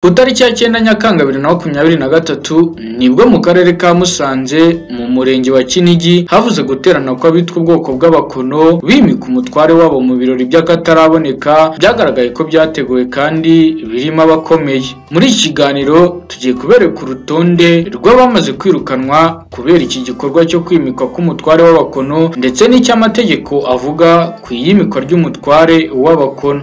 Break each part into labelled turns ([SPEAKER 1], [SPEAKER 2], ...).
[SPEAKER 1] Ku itariki ya cyenda Nyakanga bibiri na makumyabiri na gatatu nibwo mu karere ka Musanze mu murenge wa Kinigi havuze guterana kw'abitwa ubwoko bw'abakono bimika umutware wabo mu birori by'akataraboneka byagaragaye ko byateguwe kandi birimo abakomeye muri iki kiganiro tugiye kubereka urutonde rw'abamaze kwirukanwa kubera iki gikorwa cyo kwimikwa k'umutware w'abakono ndetse n'icy'amategeko avuga ku iyimikwa ry'umutware w'abakono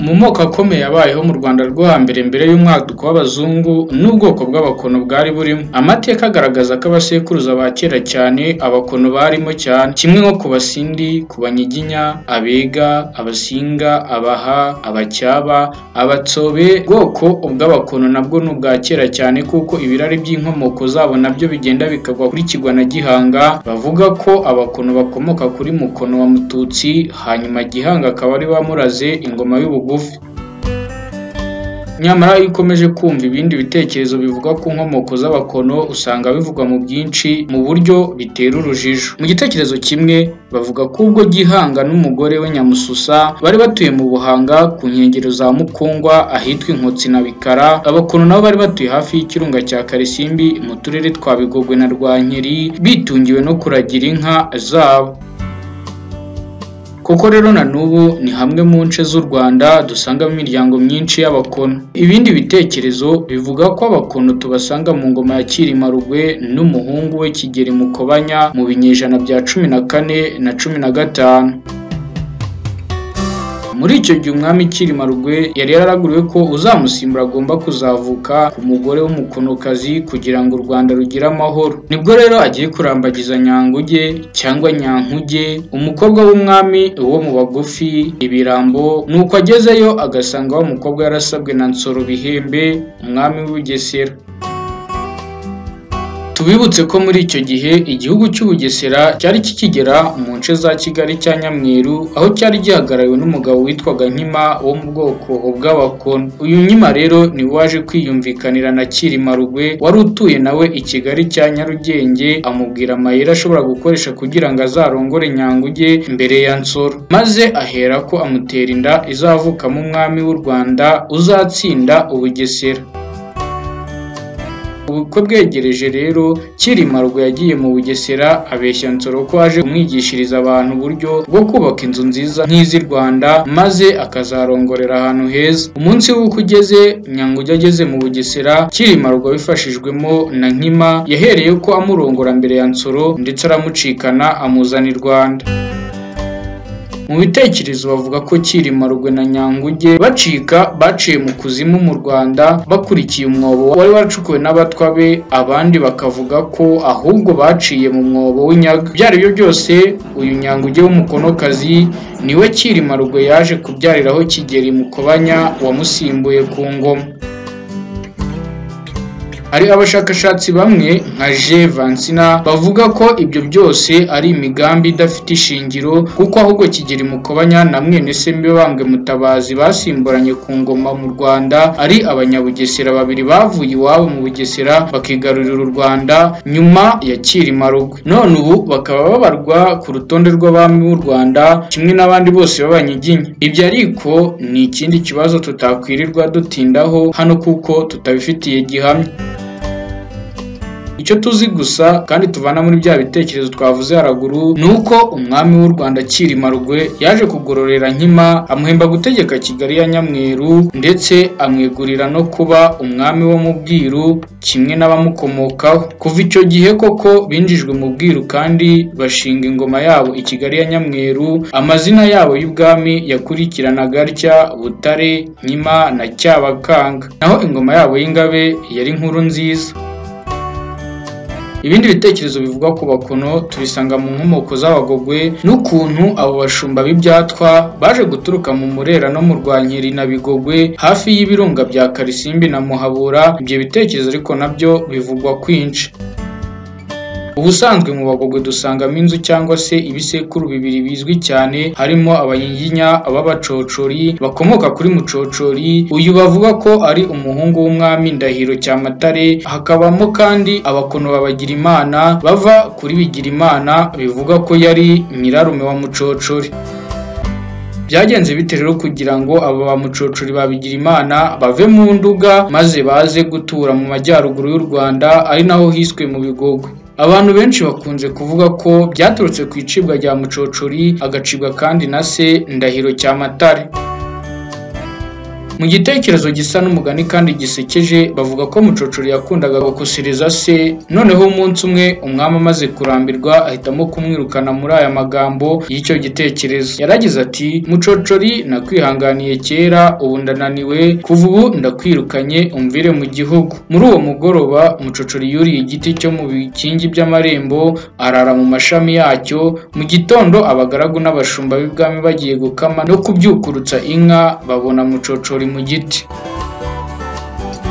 [SPEAKER 1] mu moko akomeye yabayeho mu rwanda rwo hambere mbere y'umwaduko w'abazungu n'ubwoko bw'abakono bwari burimo amateka agaragaza ko abasekuruza ba kera cyane abakono barimo cyane kimwe nko ku basindi ku banyiginya abega abasinga abaha abacyaba abatsobe bwoko ubw'abakono nabwo ni ubwa kera cyane kuko ibirari by'inkomoko zabo nabyo bigenda bikagwa kuri kigwa na gihanga bavuga ko abakono bakomoka kuri mukono wa mututsi hanyuma gihanga akaba ari wamuraze ingoma y'ubugu nyamara iyo ukomeje kumva ibindi bitekerezo bivuga ku nkomoko z'abakono usanga bivugwa mu byinshi mu buryo bitera urujijo mu gitekerezo kimwe bavuga ko ubwo gihanga n'umugore we nyamususa bari batuye mu buhanga ku nkengero za mukungwa ahitwa inkotsi na bikara abakono nabo bari batuye hafi y'ikirunga cya karisimbi mu turere twa bigogwe na rwankeri bitungiwe no kuragira inka zabo koko rero na n'ubu ni hamwe mu nce z'u rwanda dusangamo imiryango myinshi y'abakono ibindi bitekerezo bivuga ko abakono tubasanga mu ngoma ya cyirimarugwe n'umuhungu we kigeri mukobanya mu binyejana bya cumi na kane na cumi na gatanu muri icyo gihe umwami cyirimarugwe yari yararaguriwe ko uzamusimbura agomba kuzavuka ku mugore w'umukonokazi kugira ngo u rwanda rugire amahoro nibwo rero agiye kurambagiza nyanguge cyangwa nyankuge umukobwa w'umwami wo mu bagufi ibirambo nuko agezeyo agasanga wa mukobwa yarasabwe na nsoro bihembe umwami w'ubugesera tubibutse ko muri icyo gihe igihugu cy'ubugesera cyari kikigera mu nce za kigali cya nyamweru aho cyari gihagarariwe n'umugabo witwaga nkima wo mu bwoko bw'abakono uyu nkima rero ni waje kwiyumvikanira na cyirimarugwe wari utuye nawe i kigali cya nyarugenge amubwira amayeri ashobora gukoresha kugira ngo azarongore nyanguge mbere ya nsoro maze ahera ko amutera inda izavukamo umwami w'u rwanda uzatsinda ubugesera uko bwegereje rero cyirimarwa yagiye mu bugesera abeshya nsoro ko aje kumwigishiriza abantu uburyo bwo kubaka inzu nziza nk'iz'i rwanda maze akazarongorera ahantu heza umunsi w'uko ugeze nyangujya ageze mu bugesera cyirimarwa abifashijwemo na nkima yahereye ko amurongora mbere ya nsoro ndetse aramucikana amuzana i rwanda mu bitekerezo bavuga ko cyirimarugwe na nyanguge bacika baciye mu kuzimu mu rwanda bakurikiye umwobo wari waracukuwe n'abatwa be abandi bakavuga ko ahubwo baciye mu mwobo w'inyaga ibyo ari byo byose uyu nyanguge w'umukonokazi niwe cyirimarugwe yaje kubyariraho kigeri mukobanya wamusimbuye ku ngoma hari abashakashatsi bamwe nka je vansina bavuga ko ibyo byose ari imigambi idafite ishingiro kuko ahubwo kigeri mukobanya na mwene se mibambwe mutabazi basimburanye ku ngoma mu rwanda ari abanyabugesera babiri bavuye iwabo mu bugesera bakigarurira u rwanda nyuma ya cyirimarugwe none ubu bakaba babarwa ku rutonde rw'abami b'u rwanda kimwe n'abandi bose b'abanyiginya ibyo ariko ni ikindi kibazo tutakwirirwa dutindaho hano kuko tutabifitiye gihamya icyo tuzi gusa kandi tuvana muri bya bitekerezo twavuze haraguru ni uko umwami w'u rwanda cyirimarugwe yaje kugororera nkima amuhemba gutegeka kigali ya nyamweru ndetse amwegurira no kuba umwami wo mu bwiru kimwe n'abamukomokaho kuva icyo gihe koko binjijwe mu bwiru kandi bashinga ingoma yabo i kigali ya nyamweru amazina yabo y'ubwami yakurikiranaga atya butare nkima na cyabakanga naho ingoma yabo y'ingabe yari nkuru nziza ibindi bitekerezo bivuga ku bakono tubisanga mu nkomoko z'abagogwe n'ukuntu abo bashumba b'ibyatwa baje guturuka mu murera no mu rwankeri na bigogwe hafi y'ibirunga bya karisimbi na muhabura ibyo bitekerezo ariko nabyo bivugwa kwinshi ubusanzwe mu bagogwe dusangamo inzu cyangwa se ibisekuru bibiri bizwi cyane harimo abanyiginya b'abacocori bakomoka kuri mucocori uyu bavuga ko ari umuhungu w'umwami ndahiro cyamatare hakabamo kandi abakono babagirimana bava kuri bigirimana bivuga ko yari nyirarume wa mucocori byagenze bite rero kugira ngo aba ba mucocori babigira imana bave mu nduga maze baze gutura mu majyaruguru y'u rwanda ari naho hiswe mu bigogo abantu benshi bakunze kuvuga ko byaturutse ku icibwa rya mucocori agacibwa kandi na se ndahiro cyamatare mu gitekerezo gisa n'umugani kandi gisekeje bavuga ko mucocori yakundaga gukusiriza se noneho umunsi umwe umwami amaze kurambirwa ahitamo kumwirukana muri aya magambo y'icyo gitekerezo yaragize ati mucocori nakwihanganiye kera ubu ndananiwe kuva ubu ndakwirukanye umvire mu gihugu muri uwo mugoroba mucocori yuriye igiti cyo mu bikingi by'amarembo arara mu mashami yacyo mu gitondo abagaragu n'abashumba b'ibwami bagiye gukama no kubyukurutsa inka babona mucocori mu giti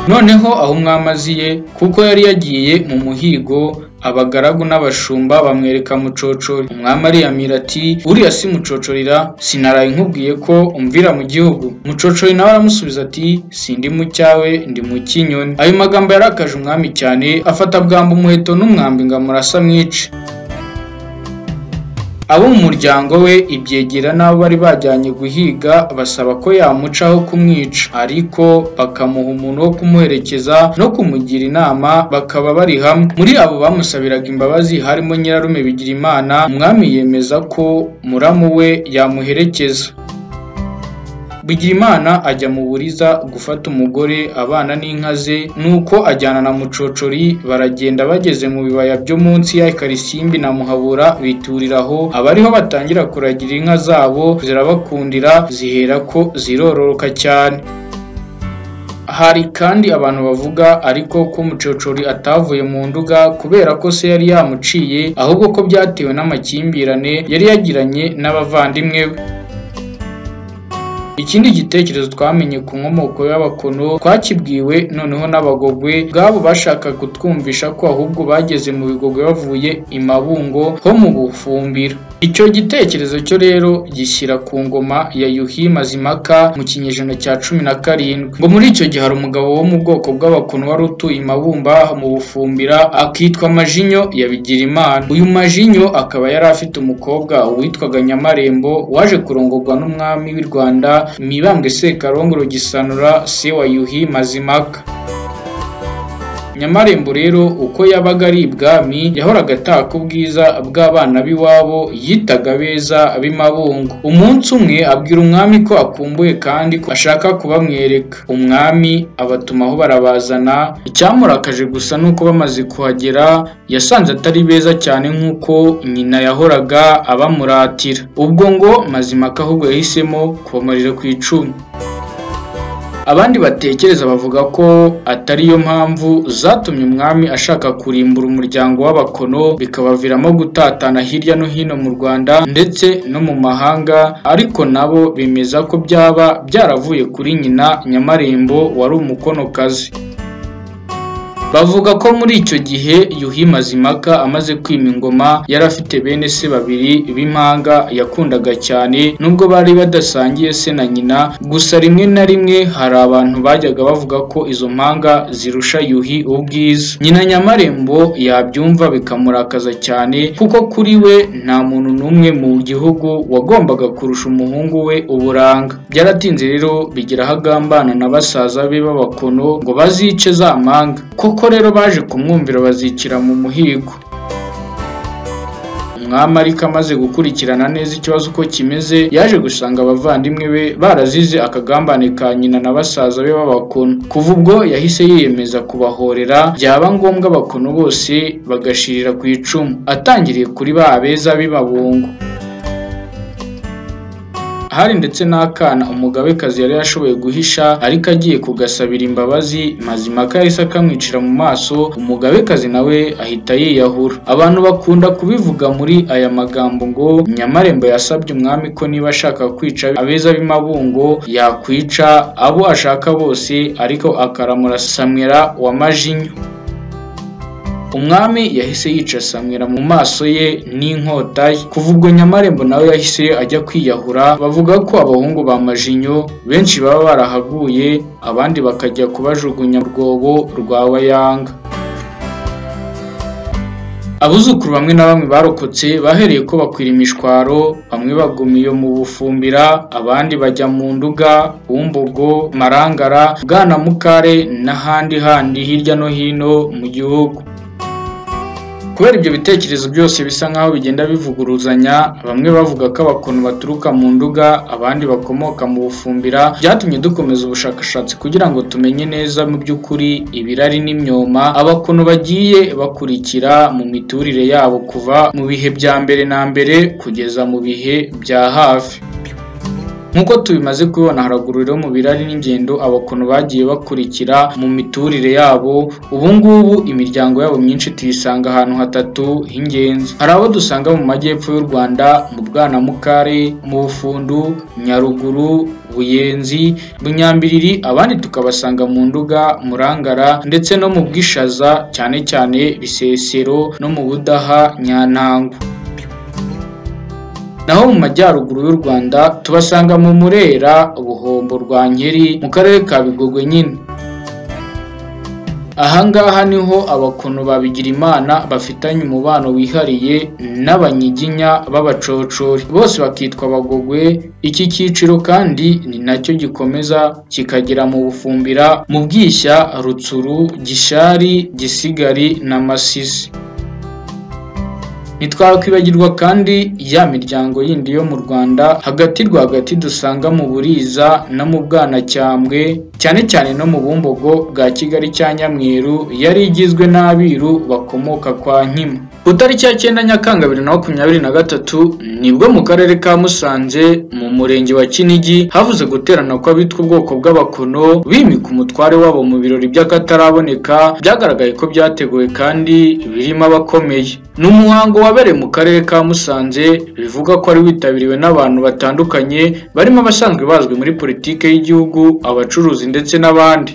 [SPEAKER 1] noneho aho umwami aziye kuko yari yagiye mu muhigo abagaragu n'abashumba bamwereka mucocori umwami ariyamira ati uriya si mucocorira sinaraye nkubwiye ko umvira mu gihugu mucocori nawe aramusubiza ati sindi mu cyawe ndi mu cy'inyoni ayo magambo yarakaje umwami cyane afata bwamba umuheto n'umwambi ngo amurasa mwice abo mu muryango we ibyegera n'abo bari bajyanye guhiga basaba ko yamucaho kumwica ariko bakamuha umuntu wo kumuherekeza no kumugira inama bakaba bari hamwe muri abo bamusabiraga imbabazi harimo nyirarume bigirimana umwami yemeza ko muramu we yamuherekeza Bigirimana ajya mu buriza gufata umugore abana n'inka ze nuko ajyana na mucocori baragenda bageze mu bibaya byo munsi ya Karisimbi na Muhabura bituriraho abariho batangira kuragira inka zabo zirabakundira zihera ko zirororoka cyane hari kandi abantu bavuga ariko ko umucocori atavuye mu nduga kubera ko se yari yamuciye ahubwo ko byatewe n'amakimbirane yari yagiranye n'abavandimwe be ikindi gitekerezo twamenye ku nkomoko y'abakono twakibwiwe noneho n'abagogwe bwabo bashakaga kutwumvisha ko ahubwo bageze mu bigogwe bavuye i mabungo ho mu bufumbiro icyo gitekerezo cyo rero gishyira ku ngoma ya yuhi mazimaka mu kinyejana cya cumi na karindwi ngo muri icyo gihe hari umugabo wo mu bwoko bw'abakono wari utuye i mabumba mu bufumbira akitwa majinyo ya bigirimana uyu majinyo akaba yari afite umukobwa witwaga nyamarembo waje kurongorwa n'umwami w'i rwanda mibambwe sekarongoro gisanura se wa yuhi mazimaka nyamarembo rero uko yabaga ari ibwami yahoraga ataka ubwiza bw'abana b'iwabo yitaga beza b'imabungo umunsi umwe abwira umwami ko akumbuye kandi ko ashaka kubamwereka umwami abatumaho barabazana icyamurakaje gusa ni uko bamaze kuhagera yasanze atari beza cyane nk'uko nyina yahoraga abamuratira ubwo ngo mazimaka ahubwo yahisemo kubamarira ku icumu abandi batekereza bavuga ko atari yo mpamvu zatumye umwami ashaka kurimbura umuryango w'abakono bikabaviramo gutatana hirya no hino mu rwanda ndetse no mu mahanga ariko nabo bemeza ko byaba byaravuye kuri nyina nyamarembo wari umukonokazi bavuga ko muri icyo gihe yuhi mazimaka amaze kwima ingoma yari afite bene se babiri b'impanga yakundaga cyane nubwo bari badasangiye se na nyina gusa rimwe na rimwe hari abantu bajyaga bavuga ko izo mpanga zirusha yuhi ubwiza nyina nyamarembo yabyumva bikamurakaza cyane kuko kuri we nta muntu n'umwe mu gihugu wagombaga kurusha umuhungu we uburanga byaratinze rero bigira aho agambana na basaza be b'abakono ngo bazice za mpanga koko ko rero baje kumwumvira bazikira mu muhigo umwami ariko amaze gukurikirana neza ikibazo uko kimeze yaje gusanga abavandimwe be barazize akagambane ka nyina na basaza be b'abakono kuva ubwo yahise yiyemeza kubahorera byaba ngombwa abakono bose bagashirira ku icumu atangiriye kuri ba beza b'ibabungo hari ndetse n'akana umugabekazi yari yashoboye guhisha ariko agiye kugasabira imbabazi mazimaka yahise akamwicira mu maso umugabekazi nawe ahita yiyahura abantu bakunda kubivuga muri aya magambo ngo nyamarembo yasabye umwami ko niba ashaka kwica abeza b'imabungo yakwica abo ashaka bose ariko akaramura samwera wa majinyo umwami yahise yica samwira mu maso ye n'inkota ye kuva ubwo nyamarembo nawe yahise ajya kwiyahura bavuga ko abahungu ba majinyo benshi baba barahaguye abandi bakajya kubajugunya mu rwobo rwa wayanga abuzukuru bamwe na bamwe barokotse bahereye ko bakwira imishwaro bamwe baguma iyo mu bufumbira abandi bajya mu nduga bumbogo marangara bwanamukare n'ahandi handi hirya no hino mu gihugu kubera ibyo bitekerezo byose bisa nkaho bigenda bivuguruzanya bamwe bavuga ko abakono baturuka mu nduga abandi bakomoka mu bufumbira byatumye dukomeza ubushakashatsi kugira ngo tumenye neza mu by'ukuri ibirari n'imyoma abakono bagiye bakurikira mu miturire yabo kuva mu bihe bya mbere na mbere kugeza mu bihe bya hafi nk'uko tubimaze kubibona haraguru rero mu birari n'ingendo abakono bagiye bakurikira mu miturire yabo ubu ngubu imiryango yabo myinshi tuyisanga ahantu hatatu h'ingenzi hari abo dusanga mu majyepfo y'u rwanda mu bwanamukare mu bufundu nyaruguru buyenzi bunyambiriri abandi tukabasanga mu nduga murangara ndetse no mu bwishaza cyane cyane bisesero no mu budaha nyantango naho mu majyaruguru y'u Rwanda tubasanga mu Murera ubuhombo rwa Nkeri mu karere ka Bigogwe nyine ahangaha niho abakono babigira imana bafitanye umubano wihariye n'abanyiginya b'abacocori bose bakitwa abagogwe iki cyiciro kandi ni nacyo gikomeza kikagera mu bufumbira mu bwishya rutsuru gishari gisigari na masisi ntitwakwibagirwa kandi ya miryango yindi yo mu rwanda hagati rwagati dusanga mu buriza no mu bwanacyambwe cyane cyane no mu bumbogo bwa kigali cya nyamweru yari igizwe n'abiru bakomoka kwa nkima ku itariki ya cyenda nyakanga bibiri na makumyabiri na gatatu nibwo mu karere ka musanze mu murenge wa kinigi havuze guterana kw'abitwa ubwoko bw'abakono bimika umutware wabo mu birori by'akataraboneka byagaragaye ko byateguwe kandi birimo abakomeye ni umuhango wabereye mu karere ka musanze bivuga ko wari witabiriwe n'abantu batandukanye barimo abasanzwe bazwi muri politiki y'igihugu abacuruzi ndetse n'abandi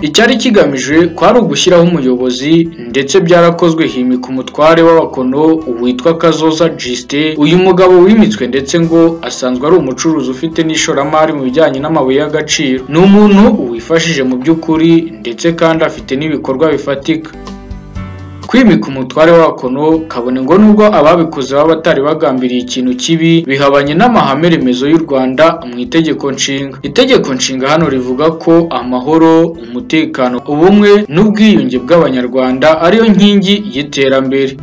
[SPEAKER 1] icyari kigamije kwari ugushyiraho umuyobozi ndetse byarakozwe himika umutware w'abakono witwa kazoza jisite uyu mugabo wimitswe ndetse ngo asanzwe ari umucuruzi ufite n'ishoramari mu bijyanye n'amabuye y'agaciro ni umuntu wifashije mu by'ukuri ndetse kandi afite n'ibikorwa bifatika kwimika umutware wakono kabone ngo nubwo ababikoze baba batari bagambiriye ikintu kibi bihabanye n'amahame remezo y'u rwanda mu itegeko nshinga itegeko nshinga hano rivuga ko amahoro umutekano ubumwe n'ubwiyunge bw'abanyarwanda ariyo nkingi y'iterambere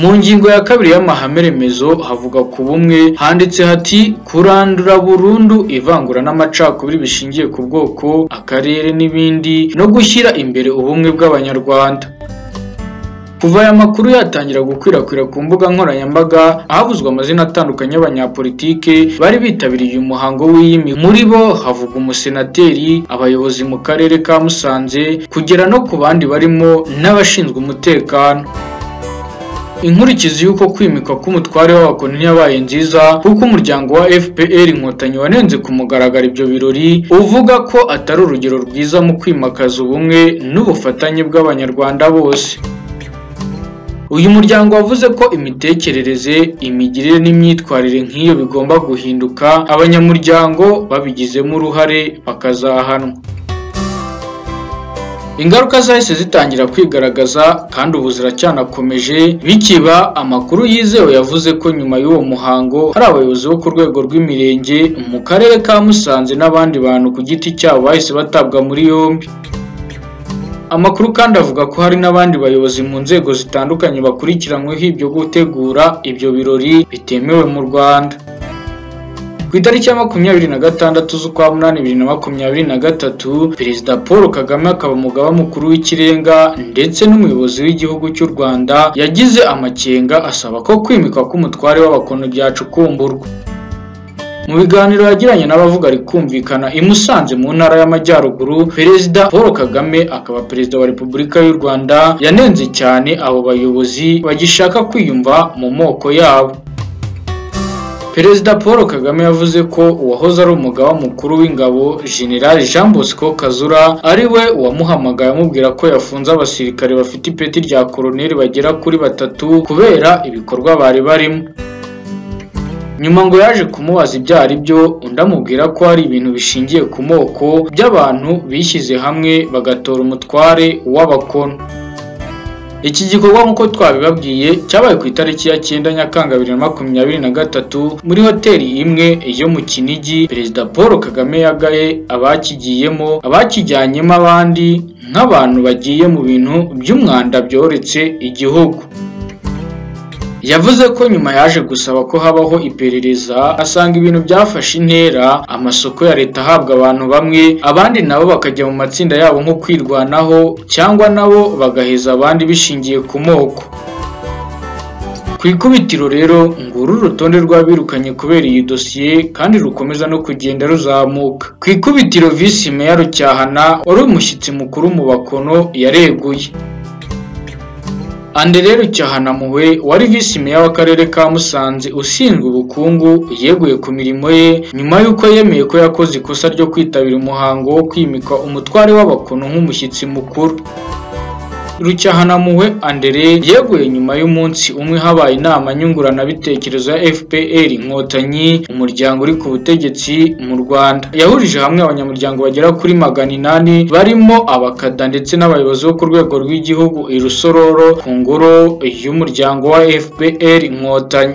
[SPEAKER 1] mu ngingo ya kabiri y'amahame remezo havuga ku bumwe handitse hati kurandura burundu ivangura n'amacakubiri bishingiye ku bwoko akarere n'ibindi no gushyira imbere ubumwe bw'abanyarwanda kuva aya makuru yatangira gukwirakwira ku mbuga nkoranyambaga ahavuzwe amazina atandukanye y'abanyapolitike bari bitabiriye uyu muhango w'iyimi muri bo havuga umusenateri abayobozi mu karere ka musanze kugera no ku bandi barimo n'abashinzwe umutekano inkurikizi y'uko kwimikwa k'umutware w'abakono ntiyabaye nziza kuko umuryango wa fpr inkotanyi wanenze ku mugaragaro ibyo birori uvuga ko atari urugero rwiza mu kwimakaza ubumwe n'ubufatanye bw'abanyarwanda bose uyu muryango wavuze ko imitekerereze imigirire n'imyitwarire nk'iyo bigomba guhinduka abanyamuryango babigizemo uruhare bakazahanwa ingaruka zahise zitangira kwigaragaza kandi ubu ziracyanakomeje bikiba amakuru yizewe yavuze ko nyuma y'uwo muhango hari abayobozi bo ku rwego rw'imirenge mu karere ka musanze n'abandi bantu ku giti cyabo bahise batabwa muri yombi amakuru kandi avuga ko hari n'abandi bayobozi mu nzego zitandukanye bakurikiranyweho ibyo gutegura ibyo birori bitemewe mu rwanda ku itariki ya makumyabiri na gatandatu z'ukwa munani bibiri na makumyabiri na gatatu perezida paul kagame akaba umugaba mukuru w'ikirenga ndetse n'umuyobozi w'igihugu cy'u rwanda yagize amakenga asaba ko kwimikwa k'umutware w'abakono byacukumburwa mu biganiro yagiranye n'abavuga rikumvikana i Musanze mu ntara y'amajyaruguru perezida paul kagame akaba perezida wa repubulika y'u rwanda yanenze cyane abo bayobozi bagishaka kwiyumva mu moko yabo perezida paul kagame yavuze ko uwahoze ari umugaba mukuru w'ingabo generali jean bosco kazura ari we wamuhamagaye amubwira ko yafunze abasirikare bafite ipeti rya koroneli bagera kuri batatu kubera ibikorwa bari barimo nyuma ngo yaje kumubaza ibyo ari byo undi amubwira ko hari ibintu bishingiye ku moko by'abantu bishyize hamwe bagatora umutware w'abakono iki gikorwa nk'uko twabibabwiye cyabaye ku itariki ya cyenda nyakanga bibiri na makumyabiri na gatatu muri hoteli imwe yo mu kinigi perezida paul kagame yagaye abakigiyemo abakijyanyemo abandi nk'abantu bagiye mu bintu by'umwanda byoretse igihugu yavuze ko nyuma yaje gusaba ko habaho iperereza asanga ibintu byafashe intera amasoko ya leta ahabwa abantu bamwe abandi nabo bakajya mu matsinda yabo nko kwirwanaho cyangwa nabo bagaheza abandi bishingiye ku moko ku ikubitiro rero nguru urutonde rw'abirukanye kubera iyi dosiye kandi rukomeza no kugenda ruzamuka ku ikubitiro visi meya rucyahana wari umushyitsi mukuru mu bakono yareguye Andere Rucyahana Muhwe wari visi meya w'akarere ka Musanze ushinzwe ubukungu yeguye ku mirimo ye nyuma y'uko yemeye ko yakoze ikosa ryo kwitabira umuhango wo kwimika umutware w'abakono nk'umushyitsi mukuru Rucyahanamuhwe Andere yeguye nyuma y'umunsi umwe habaye inama nyunguranabitekerezo ya FPR Inkotanyi umuryango uri ku butegetsi mu Rwanda yahurije hamwe abanyamuryango bagera kuri magana inani barimo abakada ndetse n'abayobozi bo ku rwego rw'igihugu i Rusororo ku ngoro y'umuryango wa FPR Inkotanyi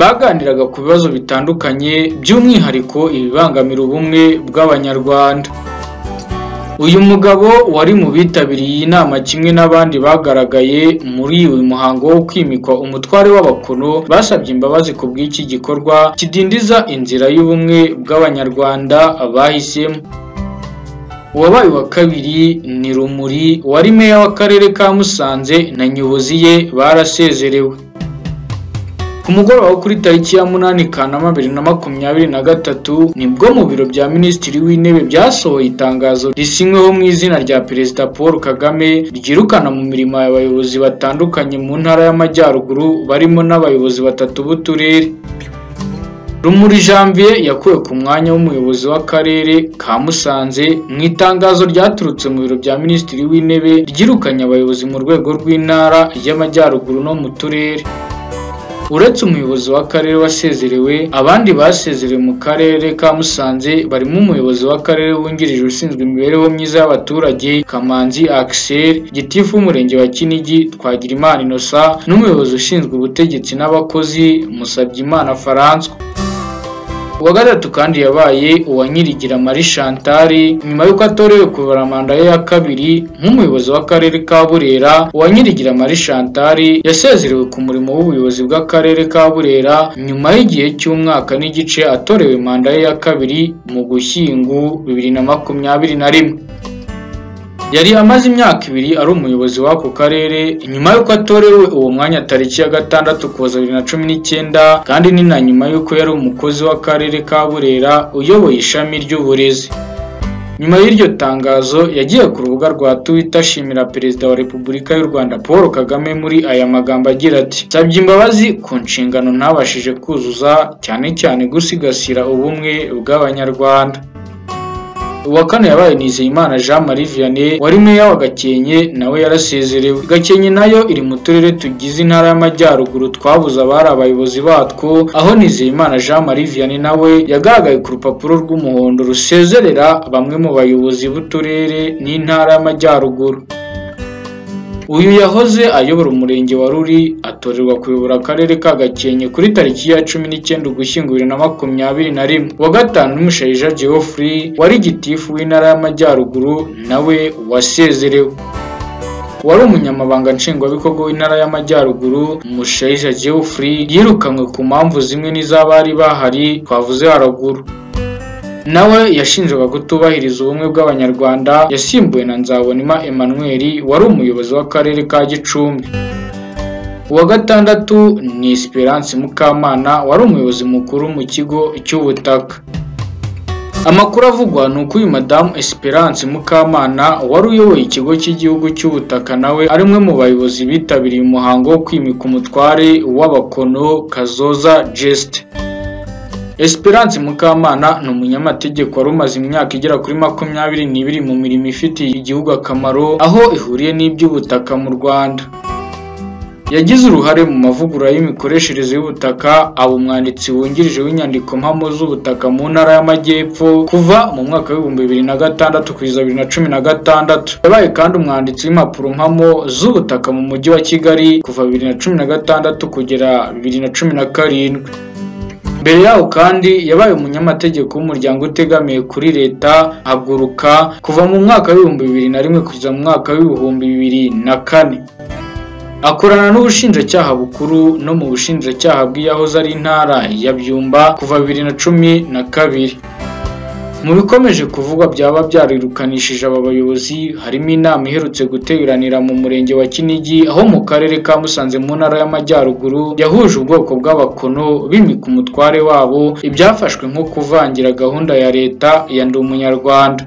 [SPEAKER 1] baganiraga ku bibazo bitandukanye by'umwihariko ibibangamira ubumwe bw'abanyarwanda uyu mugabo wari mu bitabiriye iyi nama kimwe n'abandi bagaragaye muri uyu muhango wo kwimikwa umutware w'abakono basabye imbabazi ku bw'iki gikorwa kidindiza inzira y'ubumwe bw'abanyarwanda bahisemo uwabaye uwa kabiri ni rumuri wari meya w'akarere ka musanze na nyobozi ye barasezerewe ku mugoroba wo kuri tariki ya munani kanama bibiri na makumyabiri na gatatu nibwo mu biro bya minisitiri w'intebe byasohoye itangazo risinyweho mu izina rya perezida paul kagame ryirukana mu mirimo abayobozi batandukanye mu ntara y'amajyaruguru barimo n'abayobozi batatu b'uturere rumuri janvier yakuwe ku mwanya w'umuyobozi w'akarere ka musanze mu itangazo ryaturutse mu biro bya minisitiri w'intebe ryirukanye abayobozi mu rwego rw'intara y'amajyaruguru no mu turere uretse umuyobozi w'akarere wasezerewe abandi basezerewe mu karere ka musanze barimo umuyobozi w'akarere wungirije ushinzwe imibereho myiza y'abaturage kamanzi axel gitifu w'umurenge wa kinigi twagirimana inosa n'umuyobozi ushinzwe ubutegetsi n'abakozi musabyimana faranswa uwa gatatu kandi yabaye uwa nyirigira marie chantal nyuma y'uko atorewe kubara manda ye ya kabiri nk'umuyobozi w'akarere ka burera uwa nyirigira marie chantal yasezerewe ku murimo w'ubuyobozi bw'akarere ka burera nyuma y'igihe cy'umwaka n'igice atorewe manda ye ya kabiri mu gushyingu bibiri na makumyabiri na rimwe yari amaze imyaka ibiri ari umuyobozi w'ako karere nyuma y'uko atorewe uwo mwanya tariki ya gatandatu kuza bibiri na cumi n'icyenda kandi ni na nyuma y'uko yari umukozi w'akarere ka burera uyoboye ishami ry'uburezi nyuma y'iryo tangazo yagiye ku rubuga rwa twitter ashimira perezida wa repubulika y'u rwanda paul kagame muri aya magambo agira ati nsabye imbabazi ku nshingano ntabashije kuzuza cyane cyane gusigasira ubumwe bw'abanyarwanda uwa kane yabaye Nizeyimana Jean Marie Vianney wari meya wa Gakenke nawe yarasezerewe Gakenke nayo iri mu turere tugize intara y'amajyaruguru twabuze abari abayobozi batwo aho Nizeyimana Jean Marie Vianney nawe yagaragaye ku rupapuro rw'umuhondo rusezerera bamwe mu bayobozi b'uturere n'intara y'amajyaruguru uyu yahoze ayobora umurenge wa ruri atorerwa kuyobora akarere ka gakenke kuri tariki ya cumi n'icyenda ugushyingo bibiri na makumyabiri na rimwe uwa gatanu n'umushayija geoffrey wari gitifu w'intara y'amajyaruguru nawe wasezerewe wari umunyamabanga nshingwabikorwa w'intara y'amajyaruguru umushayija geoffrey yirukanwe ku mpamvu zimwe n'iz'abari bahari twavuze haruguru nawe yashinjwaga kutubahiriza ubumwe bw'abanyarwanda yasimbuwe na nzabonima emmanuel wari umuyobozi w'akarere ka gicumbi uwa gatandatu ni esperance mukamana wari umuyobozi mukuru mu kigo cy'ubutaka amakuru avugwa ni uko uyu madamu Esperance Mukamana wari uyoboye ikigo cy'igihugu cy'ubutaka nawe ari umwe mu bayobozi bitabiriye umuhango wo kwimika umutware w'abakono Kazoza Jeste Esperance Mukamana ni umunyamategeko wari umaze imyaka igera kuri makumyabiri n'ibiri mu mirimo ifitiye igihugu akamaro aho ihuriye n'iby'ubutaka mu Rwanda yagize uruhare mu mavugurura y'imikoreshereze y'ubutaka aba umwanditsi wungirije w'inyandiko mpamo z'ubutaka mu ntara y'amajyepfo kuva mu mwaka w'ibihumbi bibiri na gatandatu kugeza bibiri na cumi na gatandatu yabaye kandi umwanditsi w'impapuro mpamo z'ubutaka mu mujyi wa kigali kuva bibiri na cumi na gatandatu kugera bibiri na cumi na karindwi mbere yaho kandi yabaye umunyamategeko w'umuryango utegamiye kuri leta haguruka kuva mu mwaka w'ibihumbi bibiri na rimwe kugeza mu mwaka w'ibihumbi bibiri na kane akorana n'ubushinjacyaha bukuru no mu bushinjacyaha bw'iyahoze ari intara ya byumba kuva bibiri na cumi na kabiri mu bikomeje kuvugwa byaba byarirukanishije aba bayobozi harimo inama iherutse guteranira mu murenge wa Kinigi aho mu karere ka Musanze mu ntara y'amajyaruguru yahuje ubwoko bw'abakono bimika umutware wabo ibyafashwe nko kuvangira gahunda ya leta ya ndi umunyarwanda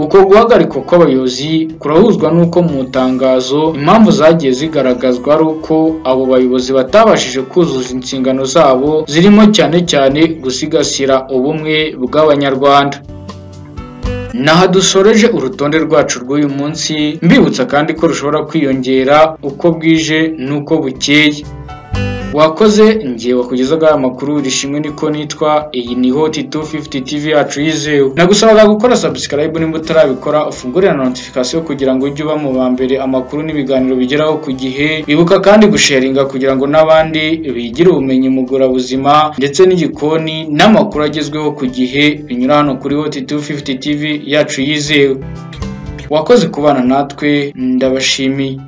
[SPEAKER 1] uko guhagarikwa kw'abayobozi kurahuzwa n'uko mu itangazo impamvu zagiye zigaragazwa ari uko abo bayobozi batabashije kuzuza inshingano zabo zirimo cyane cyane gusigasira ubumwe bw'abanyarwanda naha dusoreje urutonde rwacu rw'uyu munsi mbibutsa kandi ko rushobora kwiyongera uko bwije n'uko bukeye wakoze ngiye wakugezaga aya makuru rishimwe niko nitwa iyi ni hoti 250 tv yacu yizewe nagusabaga gukora subscribe nimba utarabikora ufungurira na notification kugira ngo ujye uba mu ba mbere amakuru n'ibiganiro bigeraho ku gihe ibuka kandi gusharinga kugira ngo n'abandi bigire ubumenyi mu buzima ndetse n'igikoni n'amakuru agezweho ku gihe binyura hano kuri hoti 250 tv yacu yizewe wakoze kubana natwe ndabashimiye